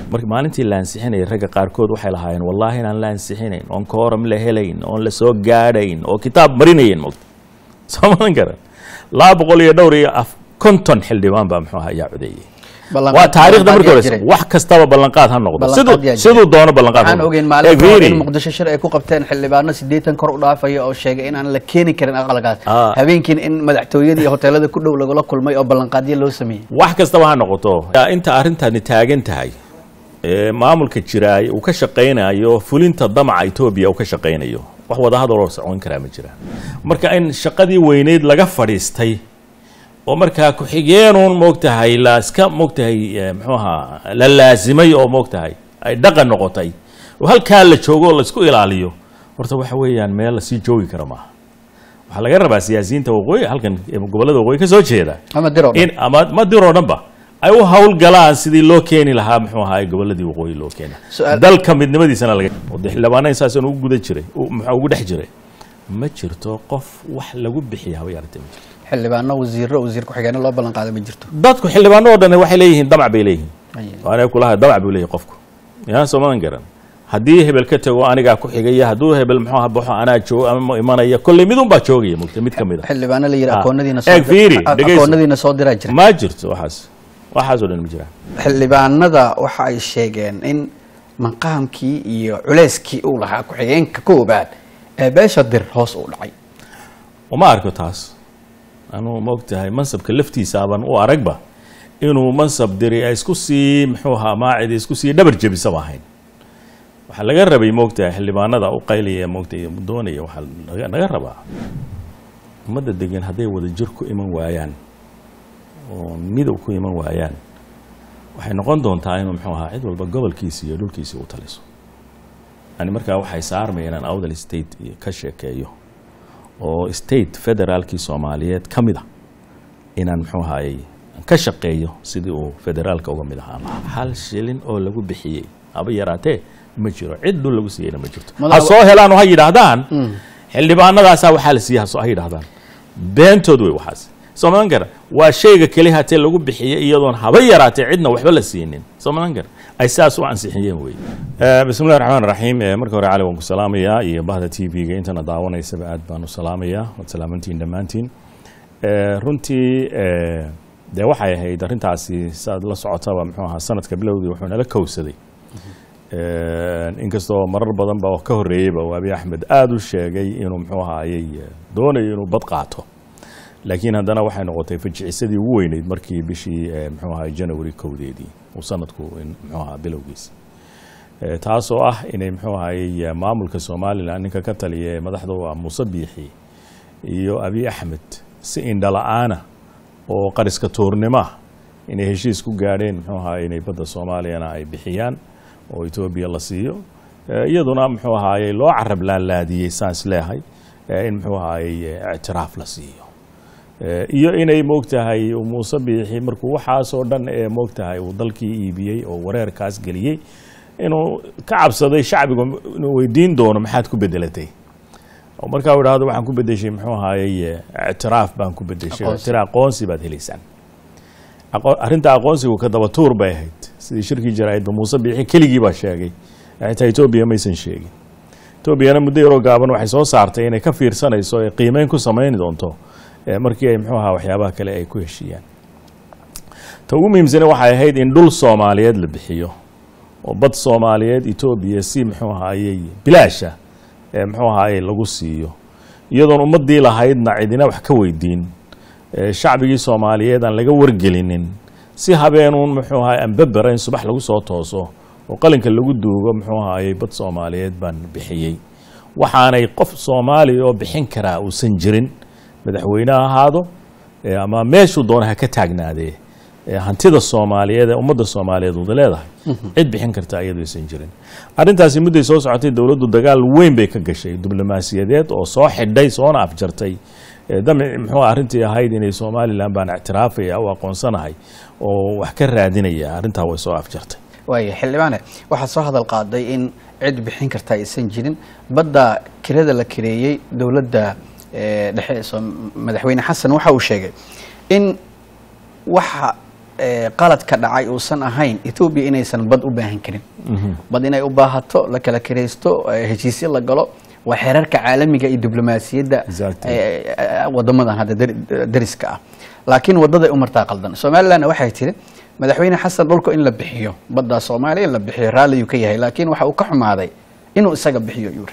marka maalintii la ansixinayay ragga qaarkood waxay lahaayeen wallaahi inaan la ansixinayn oon kooram la helayn oon la soo gaadhayn oo kitaab marinayn mogta soo madan karan laba boqol iyo dhowr iyo af konton xildhibaan baa muxuu ahaa ayaa codeeyey waa taariikhda marka hore wax kastaba ballanqaad ha noqdo siduu siduu doono ballanqaad waxaan ogeyn maalin hore in muqdisho shir ay ku qabteen xildhibaano siddeetan kor u dhaafaya oo sheegay inaan la keeni karin aqalkaas Ah. habeenkiin in madaxtooyadii iyo hoteelada ku dhow lagula kulmay oo ballanqaadyo loo sameeyey wax kastaba ha noqoto inta arrintani taagan tahay ee maamulka jiraay uu ka shaqaynayo fulinta damaca etoobiya uu ka shaqaynayo wax wadahadal oo socon karaa ma jiraan marka in shaqadii weyneyd laga fadhiistay oo markaa ku-xigeenuun moogtahay la iska moogtahay eh, muxuu ahaa la laasimay oo moogtahay ay dhaqan noqotay oo halkaa la joogo oo laisku ilaaliyo horta waxa weeyaan meel lasii joogi kara maaha waxaa laga rabaa siyaasiyiinta waqooyi halkan ee gobollada waqooyi ka soo jeeda ama diro in ama ma diroo dhanba ay u hawlgalaan sidii loo keeni lahaa muxuu ahaa goboladii waqooyi loo keena Su'aal- dalka midnimadiisana laga oo dee xildhibaana saasaan ugu guda jiray u- muxuu ugu dhex jiray ma jirto qof wax lagu bixiya haba yaratee ma jirto xildhibaano wasiiro wasiir ku-xigeenno loo ballanqaaday ma jirto dadku xildhibaano oo dhan waxay leeyihiin damac bay leeyihiin Aye. waana kulaha damac buu leeyahay qofku yaa soo madan garan haddii hebel ka tago anigaa ku xigaya hadduu hebel muxuu ahaa baxo anaa joogo ama imanaya kolley midun baa joogaya mugta mid ka mid a xildhibaano la yidhi Ah. akoonadiina Eeg, fiiri, a- dhegeyso. akoonadiina soo diraa jira ma jirto waxaas waxaasoo dhan ma jiraan xildhibaanada waxa ay sheegeen in maqaamkii iyo culeyskii uu lahaa ku-xigeenka koobaad ee beesha dir hoos u dhacay uma arko taas anuu maogtahay mansabka laftiisaaban u aragba inuu mansab diri ay isku sii muxuu ahaa maacidi isku sii dhabar jebisaba ahayn waxaa laga rabay moogtahay xildhibaanada u qaylaya moogtahay doonaya waxaa laga- laga rabaa ummadda degan hadday wada jir ku iman waayaan oo midow ku iman waayaan waxay noqon doontaa inuu muxuu ahaa cid walba gobolkiisi iyo dhulkiisi u taliso yani markaa waxay saarmaya inaan awdal state iyo ka sheekeeyo oo state federaalkii soomaaliyeed ka mid a inaan muxuu ahaayey ka shaqeeyo sidii uu federaalka uga mid ahaan lahaa hal shilin oo lagu bixiyey haba yaraatee ma jiro cid dhul lagu siiyeyna ma jirto ha Madax- soo helaan oo ha yidhaahdaan xildhibaanadaasaa waxaa la siiyey ha soo- ha yidhaahdaan beentood wey waxaas soo madan kara waa shayga keli hatee lagu bixiyey iyadoon haba yaraatee cidna waxba la siinin soo madan kara ay saas u ansixiyeen wey bismillahi raxmaan raxiim Eh, marka hore cali waan ku salaamayaa iyo bahda t v-ga intana daawanaysaba aad baan u salaamayaa waad salaamantiin dhammaantiin Eh, runtii eh, dee waxay ahayd arrintaasi saad la socotaba muxuu ahaa sanadka bilowdii wuxuu nala kowsaday Eh, inkastoo marar badan ba oo ka horreeyeyba uu abiy axmed aada u sheegay inuu muxuu ahaayey eh, doonayo inuu bad qaato laakiin haddana waxay noqotay fajicisadii ugu weyneyd markii bishii eh, muxuu ahaa janawari kowdeedii uu sanadku in- muxuu ahaa bilowgiisa Eh, taasoo ah inay muxuu ahaayey eh, maamulka somalilan ninka ka taliya ee madaxda u ah muuse biixi iyo abiy axmed si indhala-aana oo qariska tuurnimo ah inay heshiis ku gaadheen muxuu ahaayey inay badda soomaaliyana ay bixiyaan oo etoobiya la siiyo Eh, iyaduna muxuu ahaayey loo carab laalaadiyey saan isleehay eh, in muxuu ahaayey eh, ictiraaf la siiyo Eh, iyo inay moogtahay uu muuse biixi markuu waxaasoo dhan ee moogtahay uu dalkii iibiyey oo wareerkaas geliyey inuu ka cabsaday shacbigu inuu weydiin doono maxaad ku bedelatay oo markaa uu idhahdo waxaan ku bedeshay muxuu ahaayey eh, ictiraaf baan ku bedeshay Aqoonsi. ictiraaf aqoonsi baad helaysaan Aqo- arrinta aqoonsigu ka daba tuur bay ahayd sidii shirkii jaraa'idba muuse biixi keligii baa sheegay xitaa etoobiya maysan sheegin etoobiyana muddo yaroo gaaban waxay soo saartay inay ka fiirsanayso ee qiimeyn ku samayn doonto eh, markii ay muxuu ahaa waxyaabaha kale ay ku heshiiyaan ta ugu muhiimsane waxay ahayd in dhul soomaaliyeed la bixiyo oo bad soomaaliyeed etoobiya si muxuu ahaayey bilaasha ee muxuu ahaayey lagu siiyo iyadoon ummadii lahaydna cidina wax ka weydiin ee shacbigii soomaaliyeed aan laga wargelinin si habeenuun muxuu ahaay anbebera in subax lagu soo tooso oo qalinka lagu duugo muxuu ahaayey bad soomaaliyeed baan bixiyey waxaanay qof soomaaliya oo bixin karaa uusan jirin madaxweyne ha ahaado ee ama meeshuu doona ha ka taagnaadee ee hantida soomaaliyeed ee ummadda soomaaliyeed wada leedahay cid bixin karta iyadu aysan jirin arrintaasi mudday soo socotay dowladdu dagaal weyn bay ka gashay diblomaasiyadeed oo soo xidhay soona afjartay ee damic muxuu arrintii ahayd inay somalilan baan ictiraafaya u aqoonsanahay oo wax ka raadinaya arrintaa way soo afjartay waaya xildhibaane waxaad soo hadal qaaday in cid bixin karta aysan jirin badda kirada la kireeyey dowladda eh, dhexe ee Soom- madaxweyne xasan waxa uu sheegay in waxa eh, qalad ka dhacay uusan ahayn etoobiya inaysan bad u baahan karin bad inay u baahato la kala kiraysto eh, heshiisyo la galo waa xeerarka caalamiga iyo diblomaasiyadda Exactly. eh, eh, wadamadan hadda dar- dariska ah laakiin wadaday u martaa qaldan somalilandna waxay tiri madaxweyne xasan dhulku in la bixiyo badda soomaaliya in la bixiyo raalliyuu ka yahay laakiin waxa uu ka xumaaday inuu isaga bixiyo yuri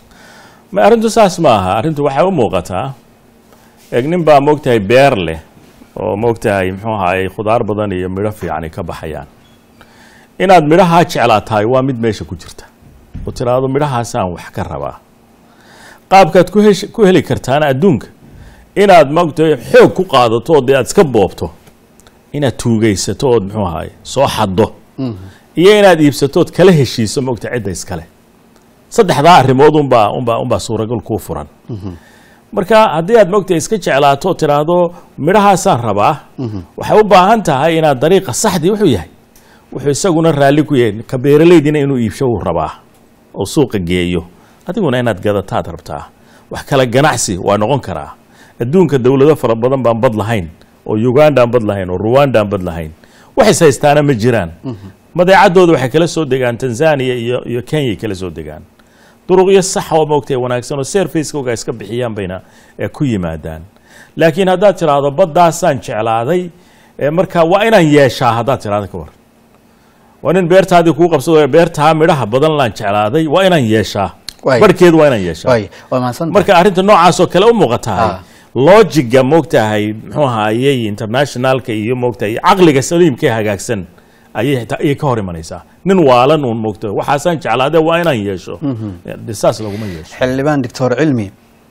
ma arrintu saas ma aha arrintu waxay u muuqataa eeg nin baa moogtahay beer leh oo moogtahay muxuu ahaayey khudaar badan iyo midho fiicani ka baxayaan inaad midhahaa jeclaatahay waa mid meesha ku jirta oo tiraahdo midhahaasaan wax ka rabaa qaabkaad ku hesh- ku heli kartaana adduunka inaad moogtahay xoog ku qaadato oo dee aad iska boobto inaad tuugaysato ood muxuu ahaay soo xaddo iyo inaad iibsato ood kala heshiiso moogta cidda iskale saddexdaa arrimood unbaa unbaa unbaa suuragal kuu furan marka haddii aad moogtahay iska jeclaato oo tiraahdo midhahaasaan rabaa waxay u baahan tahay inaad dariiqa saxdii wuxuu yahay wuxuu isaguna raalli ku yahay ka beeralaydina inuu iibsho uu rabaa oo suuqa geeyo adiguna inaad gadataad rabtaa wax kale ganacsi waa noqon karaa adduunka dowlado fara badan baan bad lahayn oo uganda aan bad lahayn oo ruwanda aan bad lahayn wax is haystaana ma jiraan madeecadooda waxay kala soo degaan tanzania iyo iyo kenyay kala soo degaan duruqyo sax oo moogtay wanaagsan oo servicekooga iska bixiyaan bayna ee ku yimaadaan laakiin haddaad tiraahdo baddaasaan jeclaaday ee marka waa inaan yeeshaa haddaad tiraahdo ka war waa nin beertaadii kuu qabsado beertaa midhaha badan laan jeclaaday waa inaan yeeshaa Waay. barhkeedu waa inaan yeeshaa waay waa mahadsan marka arrinta noocaas oo kale u muuqatahay Ah. lojiga moogtahay muxuu ahaayey internationalka iyo moogtahay caqliga saliimka ee hagaagsan ayay xitaa- ayay ka hor imanaysaa nin waalan uun moogtahay waxaasaan jeclaade waa inaan yeesho De saas laguma yeesho xildhibaan doctor cilmi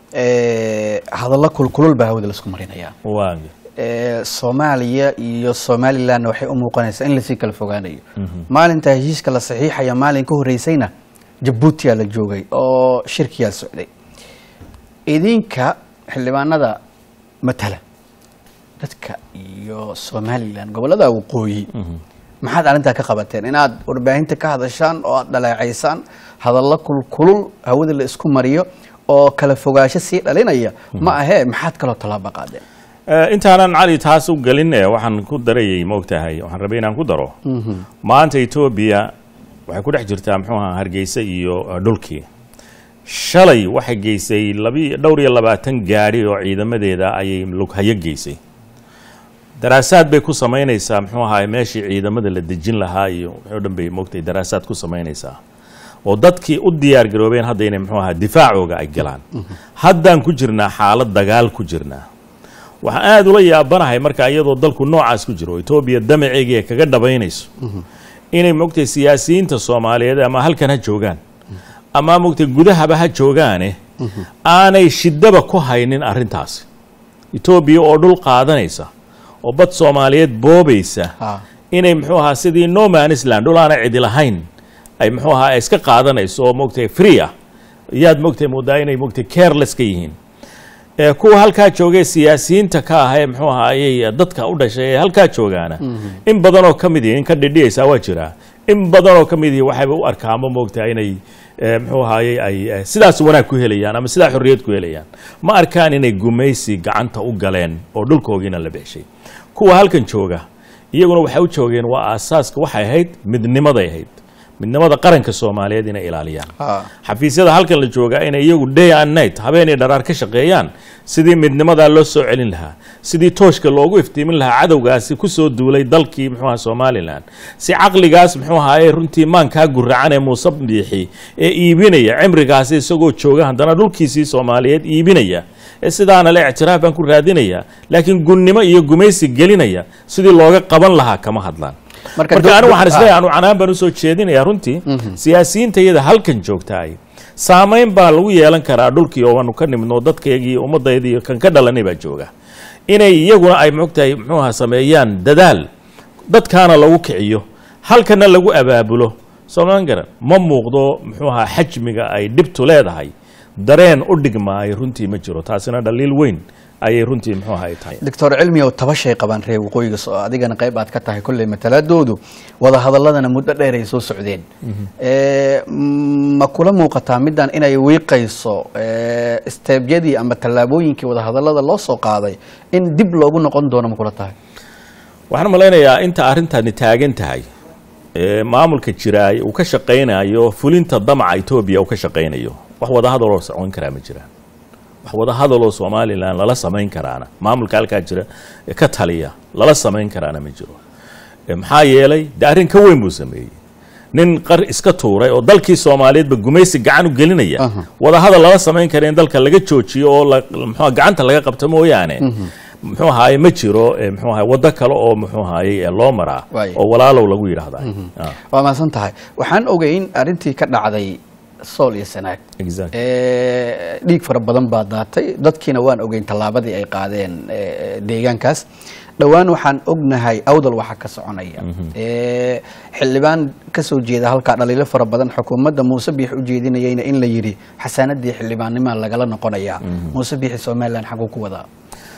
eh, hadallo kulkulul baa hawada laisku marinayaa waa Eh, soomaaliya iyo somalilandna waxay u muuqanaysaa in lasii kala fogaanayo maalinta heshiiska la saxiixaya maalin ka horeysayna jabuutiyaa la joogay oo shirkiyaa socday idinka xildhibaanada matala dadka iyo somaliland gobolada waqooyi maxaad arrintaa ka qabateen inaad warbaahinta ka hadashaan oo aad dhaleecaysaan hadallo kulkulul hawada la isku mariyo oo kala fogaansho sii dhalinaya ma ahee maxaad kaloo tallaabo qaadeen Eh, intaanan cali taas u gelin eh, waxaan ku darayay moogtahay waxaan rabay inaan ku daro maanta etoobiya waxay ku dhex jirtaa muxuu ahaa hargeysa iyo eh, dhulkii shalay waxay geysay labi dhowr iyo labaatan gaadhi oo ciidamadeeda ayay lughayo geysay daraasaad bay ku samaynaysaa muxuu ahaay meeshii ciidamada la dejin lahaa iyo wixii o dhan bay moogtay daraasaad ku samaynaysaa oo dadkii u diyaar garoobeen hadda inay muxuu ahaa difaacooga ay galaan haddaan ku jirnaa xaalad dagaal ku jirnaa waxaan aada ula yaabanahay marka iyadoo dalku noocaas ku jiro etoobiya damaceegii ay kaga dhabaynayso inay mogtay siyaasiyiinta soomaaliyeed ama halkan ha joogaan ama mogtay gudahaba ha joogaane aanay shidaba ku haynin arrintaasi etoobiya oo dhul qaadanaysa oo bad soomaaliyeed boobaysa Ha. inay muxuu ahaa sidii noman island dhul aana cidi lahayn ay muxuu ahaa ay iska qaadanayso oo mogtay free ah yaad mogtay moodaa inay mogtay careless ka yihiin ee kuwa halkaa joogay siyaasiyiinta ka ah ee muxuu ahaayey dadka u dhashay ee halkaa joogaana in badan oo ka mid yihi in ka dhidhiyaysaa waa jiraa in badan oo ka mid yihi waxayba u arkaamo moogtaa inay eh, muxuu ahaayey ay eh, sidaas wanaag ku helayaan ama sidaa xorriyad ku helayaan ma arkaan inay gumaysi gacanta u galeen oo dhulkoogiina la beeshay kuwa halkan jooga iyaguna waxay u joogeen waa aasaaska waxay ahayd midnimaday ahayd midnimada qaranka soomaaliyeed inay ilaaliyaan Ha. xafiisyada halkan la joogaa inay iyagu day and night habeenay dharaar ka shaqeeyaan sidii midnimadaa loo soo celin lahaa sidii tooshka loogu iftiimin lahaa cadowgaasi ku soo duulay dalkii muxuu ahaa somalilan si caqligaas muxuu ahaayey runtii maankaa guracan ee muuse biixi ee iibinaya cimrigaasi isagoo jooga haddana dhulkiisii soomaaliyeed iibinaya ee sidaana le ictiraaf baan ku raadinaya laakiin gunnimo iyo gumaysi gelinaya sidii looga qaban lahaa kama hadlaan Marka marka dul- anigu waxaan dul- isleeyahay anu canaan baan usoo jeedinayaa runtii siyaasiyiinta iyada halkan joogtaay saamayn baa lagu yeelan karaa dhulkii oo aanu ka nimidno dadkaygii iyo ummadayda iyo kan ka dhalanay baa jooga inay iyaguna ay mogtahay muxuu ahaa sameeyaan dadaal dadkaana lagu kiciyo halkana lagu abaabulo soomaan garan ma muuqdo muxuu ahaa xajmiga ay dhibtu leedahay dareen u dhigmaayo runtii ma jiro taasina dhaliil weyn ayay runtii muxuu ahaa ay tahay doctor cilmi oo taba shay qabaan reer waqooyiga soo adigana qayb aad ka tahay kolley matalaadoodu wada hadaladana muddo dheer ay soo socdeen Eh, mm, ma kula muuqataa middan inay wiiqayso eh, isteebyadii ama tallaabooyinkii wada hadallada loo soo qaaday in dib loogu noqon doono ma kula tahay waxaan malaynayaa inta arrintani taagan tahay ee maamulka jiraay uu ka shaqaynayo fulinta damaca etoobiya uu ka shaqaynayo wax wada hadaloo socon karaa ma jiraan wax wada hadaloo somalilan lala samayn karaana maamulka halkaa jira ee ka taliya lala samayn karaana ma jiro E, maxaa yeelay de arrin ka weyn buu sameeyey nin qar iska tuuray oo dalkii soomaaliyeedba gumaysi gacan u gelinaya wada hadal lala samayn kara in dalka laga joojiyo oo la- muxuu gacanta laga qabto mooyaane muxuu ahaye ma jiro e, muxuu ahaye waddo kale oo muxuu ahaye e, loo maraa Waayo. oo walaalow lagu yidhaahda Ah, waa mahadsan tahay waxaan ogeyn arrintii ka dhacday sool iyo sanaag exactly. Ee, dhiig fara badan baa daatay dadkiina waan ogeyn tallaabadii ay qaadeen ee, deegaankaas dhowaan waxaan ognahay awdal waxa ka soconaya Ee, xildhibaan kasoo jeeda halkaa dhaliilo fara badan xukuumadda muuse biix u jeedinayayna in la yidhi xasaanadii xildhibaannimaa lagala noqonayaa muuse biixi somalilan xaguu ku wadaa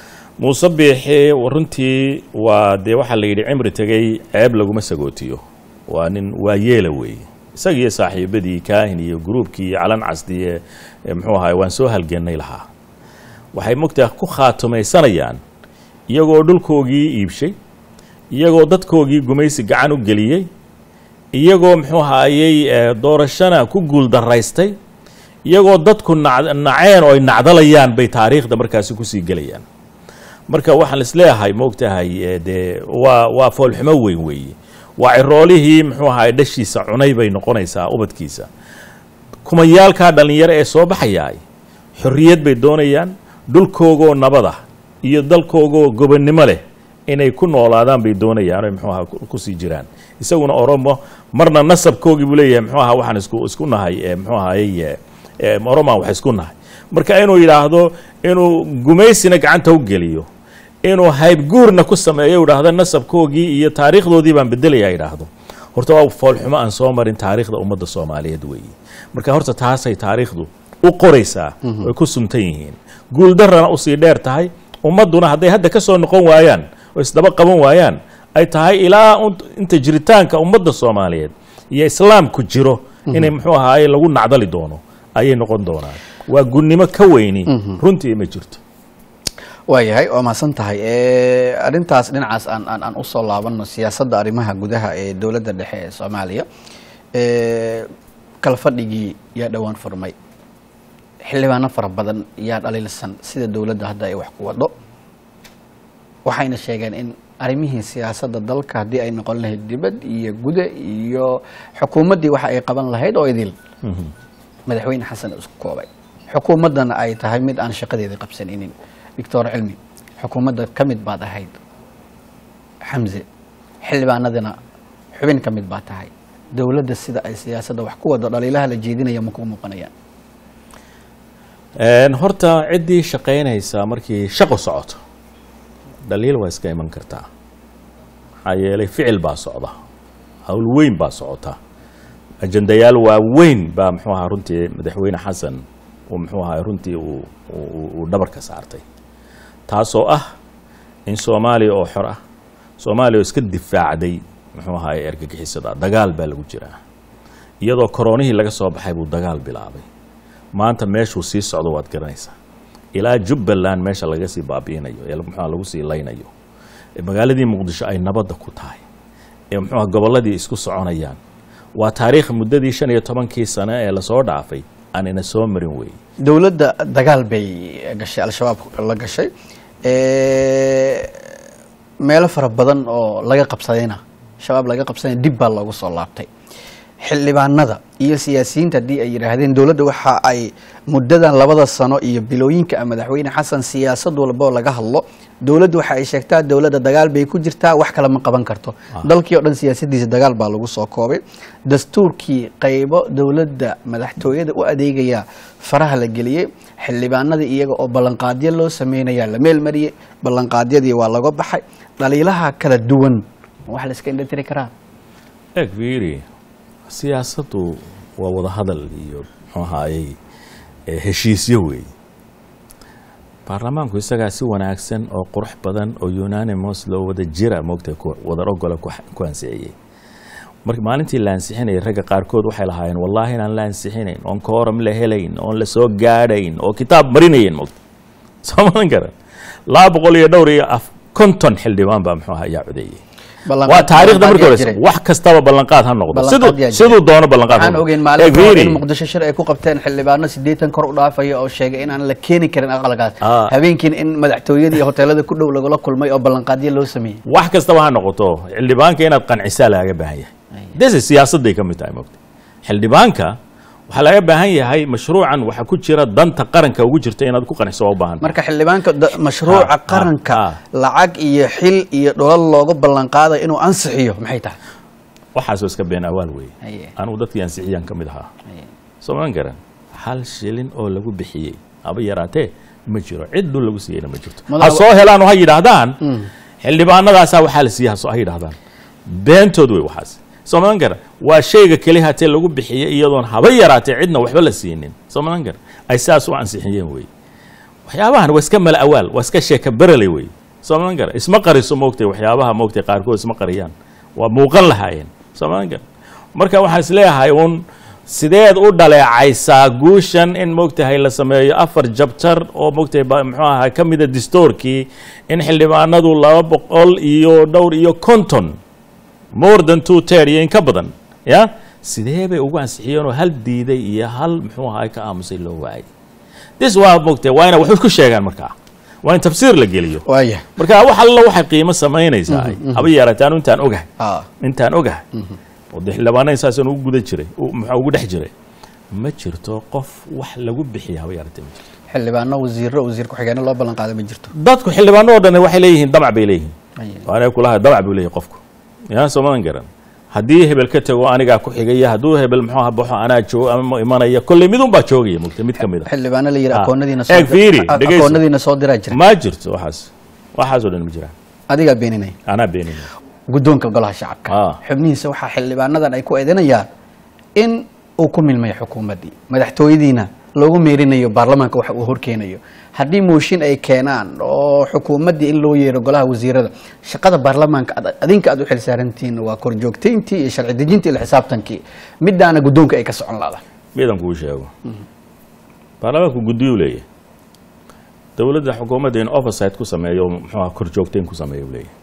muuse biixi runtii waa dee waxaa la yidhi cimri tegey ceeb laguma sagootiyo waa nin waa yeela weeye isagiiyo saaxiibadii kaahin iyo gruubkii iyo calan casdi ee ee muxuu ahaye waan soo halgennay lahaa waxay mogtaa ku khaatumaysanayaan iyagoo dhulkoogii iibshay iyagoo dadkoogii gumaysi gacan u geliyey iyagoo muxuu ahaayey ee, doorashana ku guuldaraystay iyagoo dadku nac- naceen oo ay nacdalayaan bay taariikhda markaasi kusii gelayaan marka waxaan isleeyahay moogtahay ee, dee waa waa foolxumo weyn weeye waa ciroolihii muxuu ahaay dhashiisa cunay bay noqonaysaa ubadkiisa kumayaalkaa dhallinyaro ee soo baxayaay xorriyad bay doonayaan dhulkoogoo nabada iyo dalkoogoo gobonnimo leh inay ku noolaadaan bay doonayaan oy muxuu ahaa ku- kusii jiraan isaguna oromo marna nasabkoogii buu leeyahay muxuu ahaa waxaan isku isku nahay ee, muxuu ahaayey ee, ee, oromaan wax isku nahay marka inuu yidhaahdo inuu gumaysina gacanta u geliyo inuu haybguurna ku sameeyo idhaahdo nasabkoogii iyo taariikhdoodii baan bedelaya idhaahdo horta waa foolxumo aan soo marin taariikhda ummadda soomaaliyeed weeye marka horta taasay taariikhdu u qoraysaa way ku suntan yihiin guuldarrana usii dheer tahay ummadduna hadday hadda ka soo noqon waayaan oo isdaba qaban waayaan ay tahay ilaa un- inta jiritaanka ummadda soomaaliyeed iyo islaamku jiro inay muxuu ahaaye lagu nacdali doono ayay noqon doonaan waa gunnimo ka weyni runtii ma jirto waayahay waa mahadsan tahay Ee, arrintaas dhinacaas aan aan aan usoo laabano siyaasadda arrimaha gudaha ee dowladda dhexe ee soomaaliya Ee, kala fadhigii yaa dhowaan furmay xildhibaano fara badan yaa dhaliilsan sida dowladda hadda ay wax ku wado waxayna sheegeen in arrimihii siyaasadda dalka haddii ay noqon lahayd dibad iyo guda iyo xukuumaddii waxa ay qaban lahayd oo idil madaxweyne xasan isku koobay xukuumaddana ay tahay mid aan shaqadeeda qabsaninin doctor cilmi xukuumadda ka mid baad ahayd xamse xildhibaanadina xubin ka mid baa tahay dowladda sida ay siyaasadda wax ku wado dhaliilaha la jeedinaya ma ku muuqanayaan Een, horta ciddii shaqaynaysa markii shaqo socoto dhaliil waa iska iman kartaa maxaa yeelay ficil baa socda hawl weyn baa socota ajandayaal waaweyn baa muxuu ahaa runtii madaxweyne xasan uu muxuu ahaa runtii uu uu- uu dhabarka saartay taasoo ah in soomaaliya oo xor ah soomaaliya oo iska difaacday muxuu ahaay ergagixisada dagaal baa lagu jiraa iyadoo koronihii laga soo baxay buu dagaal bilaabay maanta meeshuu sii socdo waad garanaysaa ilaa jubbaland meesha laga sii baabi'inayo ee muxuuha lagu sii laynayo ee magaaladii muqdisho ay nabadda ku tahay ee muxuuha gobolladii isku soconayaan waa taariikh muddadii shan iyo tobankii sane ee lasoo dhaafay aan ina soo marin weeye dowladda dagaal bay gashay al-shabaab la gashay Ee, meelo fara badan oo laga qabsadayna shabaab laga qabsadayna dib baa loogu soo laabtay xildhibaanada iyo siyaasiyiinta haddii ay yidhaahdeen dowladda waxa ay muddadan labada sano iyo bilooyinka ah madaxweyne xasan siyaasad walboo laga hadlo dowladda waxa ay sheegtaa dowladda dagaal bay ku jirtaa wax kale ma qaban karto dalkii oo dhan siyaasadiisa dagaal baa lagu soo koobay dastuurkii qaybo dowladda madaxtooyada u adeegaya faraha la geliyey xildhibaanadii iyaga oo ballanqaadyo loo sameynaya la meel mariyey ballanqaadyadii waa laga baxay dhaliilaha kala duwan wax la iska indhatiri karaa eeg fiiri siyaasaddu waa wada hadal iyo muxuu ahaayey ee heshiisyo weeye baarlamaanku isagaa si wanaagsan oo qurux badan oo unanimous loo wada jira moogtay ku- wadar ogola ku ku ansixiyey marka maalintii la ansixinayay ragga qaarkood waxay lahaayeen wallaahi inaan la ansixinayn oon kooram la helayn oon la soo gaadhayn oo kitaab marinayen moogta soo madan karan laba boqol iyo dhowr iyo af konton xildhibaan baa muxuu ahaa ayaa codeeyey Ballanqaad- waa taariikhda markii ballanqaad horeysa jiray. wax kastaba ballanqaad ha noqdo Ballanqaad siduu yaa jiray. siduu doono ballanqaad ha waxaan noqdo. ogeyn Eh, maalin hore fiiri. in muqdisho shir ay ku qabteen xildhibaano sideetan kor u dhaafaya oo sheegay in aan la keeni karin aqalkaas Ah. habeenkiin in madaxtooyada iyo hoteelada ku dhow lagula kulmay oo ballanqaadyo loo sameeyey wax kastaba ha noqoto xildhibaanka inaad qancisaa lagaga baahan yahay dese siyaasadday ka mid tahay mogta xildhibaanka waxaa laga baahan yahay mashruucan waxa ku jira danta qaranka ugu jirta inaad ku qanciso waa u baahan marka xildhibaanka da- mashruuca Ah, ah, qaranka ah. lacag iyo xil iyo dholal looga ballanqaadayo inuu ansixiyo maxay tahay waxaasoo iska been awaal weeye Haye. anugu dadkii ansixiyaan ka mid ahaa soo magan garan hal shilin oo lagu bixiyey haba yaraatee ma jiro cid dhul lagu siiyeyna ma jirto Madax- ha soo helaan oo ha yidhaahdaan xildhibaanadaasaa waxaa la siiyey ha soo- ha yidhaahdaan beentood wey waxaas soo magan garan waa shayga keli hatee lagu bixiyey iyadoon haba yaraatee cidna waxba la siinin soo magan garan ay saas u ansixiyeen wey waxyaabahan waa iska mala awaal waa iska sheeka berele wey soo magan garan isma qariso moogtay waxyaabaha moogtay qaarkood isma qariyaan waa muuqan lahaayeen soo magan garan marka waxaan isleeyahay uun sideed u dhaleecaysaa guushan in moogtahay la sameeyo afar jabtar oo moogtahay ba- muxuu ahaa ka mida distoorkii in xildhibaanadu laba boqol iyo dhowr iyo konton more than two third iyo in ka badan ya sidee bay ugu ansixiyeen oo hal diiday iyo hal muxuu ahaa ka aamusay loo waayay this waa moogtahay waa ina wax ku sheegaan markaa waa in tafsiir la geliyo waaya marka wax alla waxay qiimo samaynaysaa haba yaraatee anu intaan ogahay ah intaan ogahay oo dee xildhibaanada saasaan ugu guda jiray u- muxuu ugu dhex jiray ma jirto qof wax lagu bixiya haba yaraatee ma jirto xildhibaano wasiiro wasiir ku-xigeenno loo ballanqaaday ma jirto dadku xildhibaano oo dhan waxay leeyihiin damac bay leeyihiin Haye. waana kulaha damac buu leeyahay qofku yaa soo madan garan haddii hebel ka tago anigaa ku xigaya hadduu hebel muxuu aha baxo anaa joogo ama imanaya kolley midun baa joogaya mugta mid ka mid a xildhibaano la yidhi Ah. akoonadiina Eeg, fiiri, a- dhegeyso. akoonadiina soo diraa jira ma jirto waxaas waxaasoo dhan ma jiraan adigaa beeninaya anaa beenina guddoonka golaha shacabka Ah. xubnihiisa waxaa xildhibaanadan ay ku eedanayaan in uu ku milmayo xukuumaddii madaxtooyadiina loogu meerinayo baarlamaanka waxa uu horkeenayo haddii mooshin ay keenaan oo xukuumaddii in loo yeero golaha wasiirada shaqada baarlamaanka ad- adinka aad u xilsaarantihiin waa korjoogtayntii iyo sharci dejintii iyo xisaabtankii midaana guddoonka ay ka socon laada midan kuu sheego baarlamaanku guddiyuu leeyahay dowladda xukuumadda in oversight ku sameeyo muxuu aha korjoogtayn ku sameeyo uu leeyahay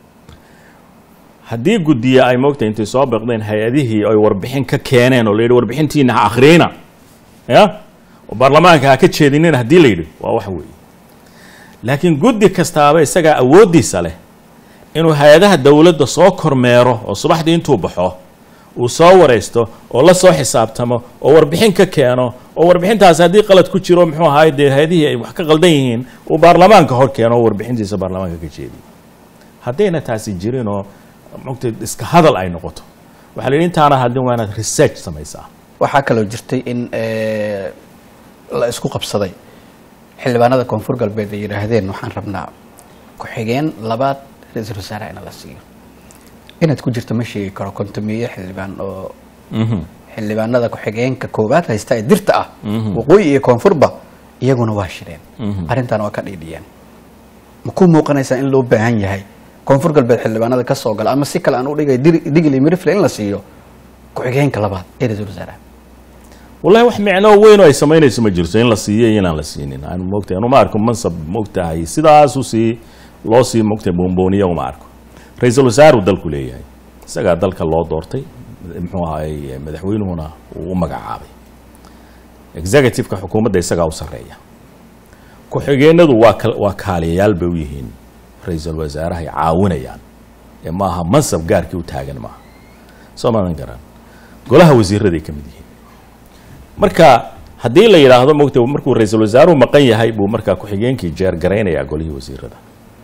haddii guddiya ay moogtay intay soo baqdeen hay-adihii ay warbixin ka keeneen oo la yidhi warbixintiina ha akhriyina ya oo baarlamaanka ha ka jeedinina haddii la yidhi waa wax weeye laakiin guddi kastaaba isagaa awooddiisa leh inuu hay-adaha dowladda soo kormeero oo subaxdii intuu baxo uu soo waraysto oo la soo xisaabtamo oo warbixin ka keeno oo warbixintaasi haddii qalad ku jiro muxuu ahaay dee hay-adihii ay wax ka qaldan yihiin uu baarlamaanka hor keeno oo warbixintiisa baarlamaanka ka jeediyo haddayna taasi jirinoo mogtay iska hadal ay noqoto waxaa la yidhi intaana hadin waa inaad research samaysaa waxaa kaloo jirtay in eh, la isku qabsaday xildhibaanada koonfur galbeed ay yidhaahdeen waxaan rabnaa ku-xigeen labaad ra-iisul wasaaraha in la siiyo inaad ku jirto ma sheegi karo kontomiye xildhibaan oo Mhm. xildhibaanada ku-xigeenka koowaad haysta ee dirta ah waqooyi iyo koonfurba iyaguna waa shireen arrintan waa ka dhiidhiyeen ma ku muuqanaysaa in loo baahan yahay koonfur galbeed xildhibaanada ka soo gala ama si kale aan u dhigay Dir- digil iyo mirifle in la siiyo ku-xigeenka labaad ee ra-iisul wasaaraha wallahi wax micno weyn oo ay samaynayso ma jirto in la siiyo iyo inaan la siinin aan moogtahay anu ma arko mansab moogtahay sidaasu sii loo sii moogtahay boonbooniya uma arko ra-iisul wasaaruu dalku leeyahay isagaa dalka loo doortay muxuu ahaay madaxweynuhuna uu u magacaabay executive-ka xukuumadda isagaa u sarreeya ku-xigeenadu waa kal- waa kaaliyayaal bay u yihiin ra-iisul wasaarahay caawinayaan ee maaha mansab gaarkii u taagan maaha soo maadan garan golaha wasiiraday ka mid yihiin marka haddii la yidhaahdo mogta markuu ra-iisul wasaaruhu maqan yahay buu markaa ku-xigeenkii jeergaraynayaa golihii wasiirada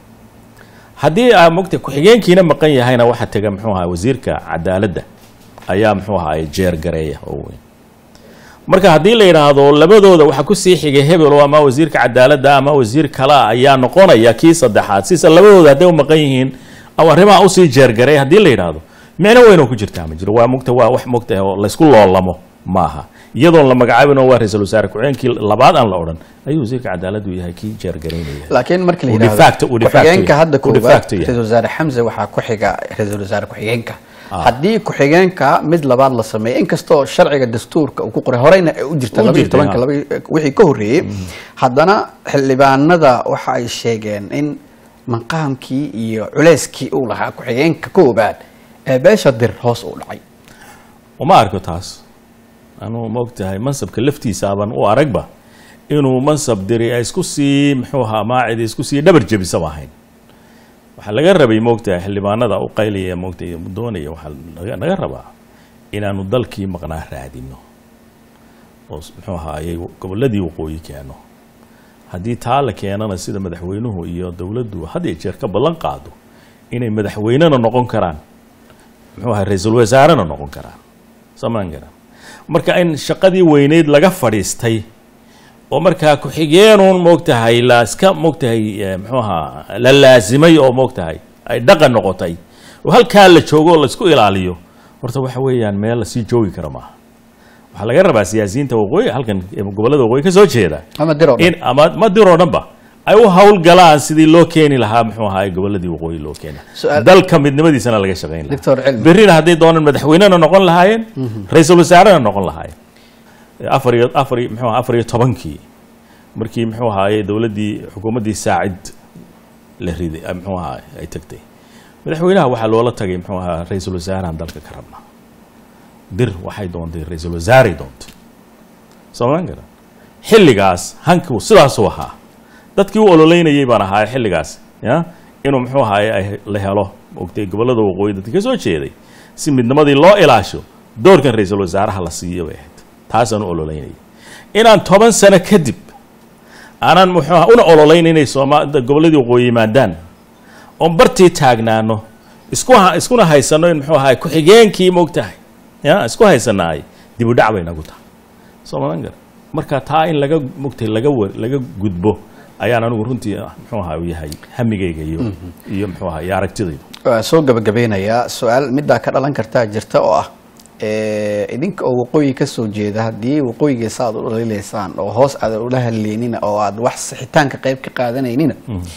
haddii aa mogta ku-xigeenkiina maqan yahayna waxaa tega muxuu ahaa wasiirka cadaaladda ayaa muxuu ahaa jeergareeya oo weyn marka haddii la yidhaahdo labadooda waxaa kusii xigay hebelo ama wasiirka cadaaladda ama wasiir kalea ayaa noqonaya kii saddexaad sisa labadooda hadday u maqan yihiin ama arrimaha usii jeergaray haddii la yidhaahdo micno weyn oo ku jirtaa ma jiro waa mogta waa wax mogtahay oo laysku loolamo maaha iyadoon la magacaabin oo waa ra-iisul wasaare ku-xigeenkii labaad aan la odhan ayuu wasiirka cadaaladdu yahay kii jeergaraynaya laakiin markii la Uu de yidhaahdo facto- uu de facto ku-xigeenka yahay. hadda Uu de koowaad facto yahay. ra-iisul wasaare xamse waxaa ku xiga ra-iisul wasaare ku-xigeenka haddii ku-xigeenka mid labaad la sameeyo inkastoo sharciga dastuurka uu ku qoray horeyna ay u jirta U laba iyo jirtay, tobanka ha. laba iyo- wixii ka horreeyey haddana xildhibaanada waxa ay sheegeen in maqaamkii iyo culeyskii uu lahaa ku-xigeenka koobaad ee beesha dir hoos u dhacay uma arko taas anuu maogtahay mansabka laftiisaaban u aragba inuu mansab diri ay isku sii muxuu ahaa maacidi isku sii dhabar jebisaba ahayn waxaa laga rabay moogtahay xildhibaanada u qaylaya moogtahay doonaya waxaa laga- naga rabaa inaanu dalkii maqnaa raadino oo s- muxuu ahaayey gobolladii waqooyi keeno haddii taa la keenana sida madaxweynuhu iyo dowladdu had iyo jeer ka ballan qaado inay madaxweynena noqon karaan muxuu ahaa ra-iisul wasaarena noqon karaan samaan garan marka in shaqadii weyneyd laga fadhiistay oo markaa ku-xigeenuun moogtahay la iska moogtahay eh, muxuu ahaa la laasimay oo moogtahay ay dhaqan noqotay oo halkaa la joogo oo laisku ilaaliyo horta waxa weeyaan meel lasii joogi kara maaha waxaa laga rabaa siyaasiyiinta waqooyi halkan eh, gobollada waqooyi ka soo jeeda ama dir oo dhan in ama ma diroo dhanba ay u hawlgalaan sidii loo keeni lahaa muxuu ahaa gobolladii waqooyi loo keena Su'aal- dalka midnimadiisana laga shaqayn lahaa doctor cilmi berrina hadday doonaan madaxweynena noqon lahaayeen ra-iisul wasaarena noqon lahaayeen afar iyo afar iyo muxuu ahaa afar iyo tobankii markii muxuu ahaaye dowladdii xukuumaddii saacid la riday ah, muxuu ahaa ay tagtay madaxweynaha waxaa loola tagay muxuu ahaa ra-iisul wasaarahan dalka ka rabnaa dir waxay doontay ra-iisul wasaaray doontay soomaan garan xilligaas hanku sidaasuu ahaa dadkii u ololeynayay baan ahaa xilligaas ya inuu muxuu ahaaye ay la helo ogtay gobollada waqooyi dadka ka soo jeeday si midnimadii loo ilaasho doorkan ra-iisul wasaaraha la siiyo bay ahayd taasaan u ololeynayay inaan toban sano kadib aanan muxuu aha una ololeyn inay sooma gobolladii waqooyi yimaadaan oon bartii taagnaano isku ha- iskuna haysano in muxuu ahaay ku-xigeenkii moogtahay ya isku haysanaay dib u dhac bay nagu tahay soo madan gar marka taa in laga mogtay laga wa- laga gudbo ayaan anigu runtii ah, muxuu ahaa u yahay hamigayga iyo iyo muxuu ahaa iyo aragtidaydu waa soo gabagabeynayaa su-aal middaa ka dhalan kartaa jirta oo ah eh, idinka oo waqooyi ka soo jeeda haddii waqooyigiisa aad u dhaliilaysaan oo hoos aad ula hadleynina oo aad wax sixitaanka qayb ka qaadanaynina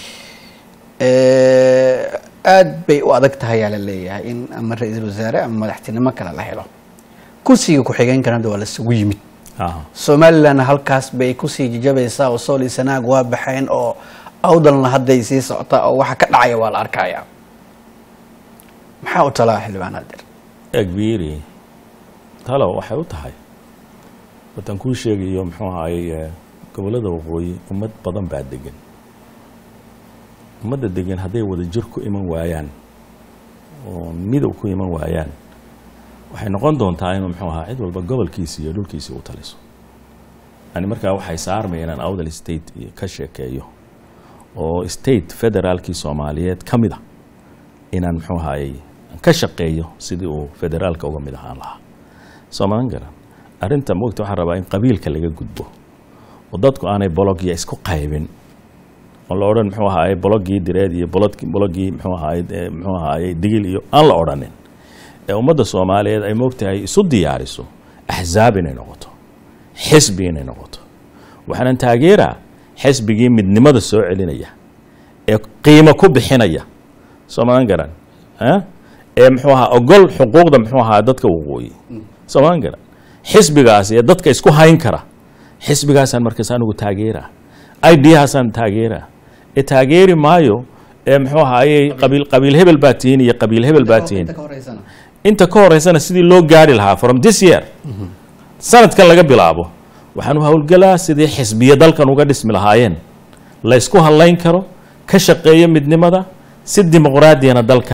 eh, aad bay u adag tahay yaa la leeyahay in ama ra-iisul wasaare ama madaxtinimo kale la helo kursiga ku-xigeenkana hadda waa lasugu yimid Aha. somalilandna halkaas bay kusii jijabaysaa oo sool iyo sanaag waa baxeen oo awdalna hadday sii socotaa oo waxa ka dhacaya waa la arkaya maxaa u talaa xildhibaan adir egbiiri talo waxay u tahay watan kuu sheegayo muxuu ahaayey eh, gobollada waqooyi ummad badan baa degan ummadda degan hadday wada jir ku iman waayaan oo midow ku iman waayaan waxay noqon doontaa inuu muxuu ahaa cid walba gobolkiisi iyo dhulkiisi u taliso yani markaa waxay saarmaya inaan awdal state iyo ka sheekeeyo oo state federaalkii soomaaliyeed ka mid a inaan muxuu ahaayey ka shaqeeyo sidii uu federaalka uga mid ahaan lahaa soo madan garan arrinta mogta waxaan rabaa in qabiilka laga gudbo oo dadku aanay bologya isku qaybin oo la odhan muxuu ahaaye bologii direed iyo bolodki- bologii muxuu ahaaye eh, muxuu ahaaye digil iyo aan la odhanin ee ummadda soomaaliyeed ay moogtahay isu diyaariso axzaab inay noqoto xisbi inay noqoto waxaanan taageeraa xisbigii midnimada soo celinaya ee qiimo ku bixinaya soo madan garan eh? ee muxuu ahaa ogol xuquuqda muxuu ahaa dadka waqooyi soo madan garan xisbigaas ee dadka isku hayn kara xisbigaasaan markaas anigu taageeraa idhaasaan taageeraa ee taageeri maayo ee muxuu ahaayey qabiil qabiil hebel baa tihiin iyo qabiil hebel baa tihiin inta ka horeysana sidii loo gaari lahaa from this year sanadkan laga bilaabo waxaan u howlgalaa sidii xisbiya dalkan uga dhismi lahaayeen la ysku hadlayn karo ka shaqeeyo midnimada si dimuqraadiyana dalka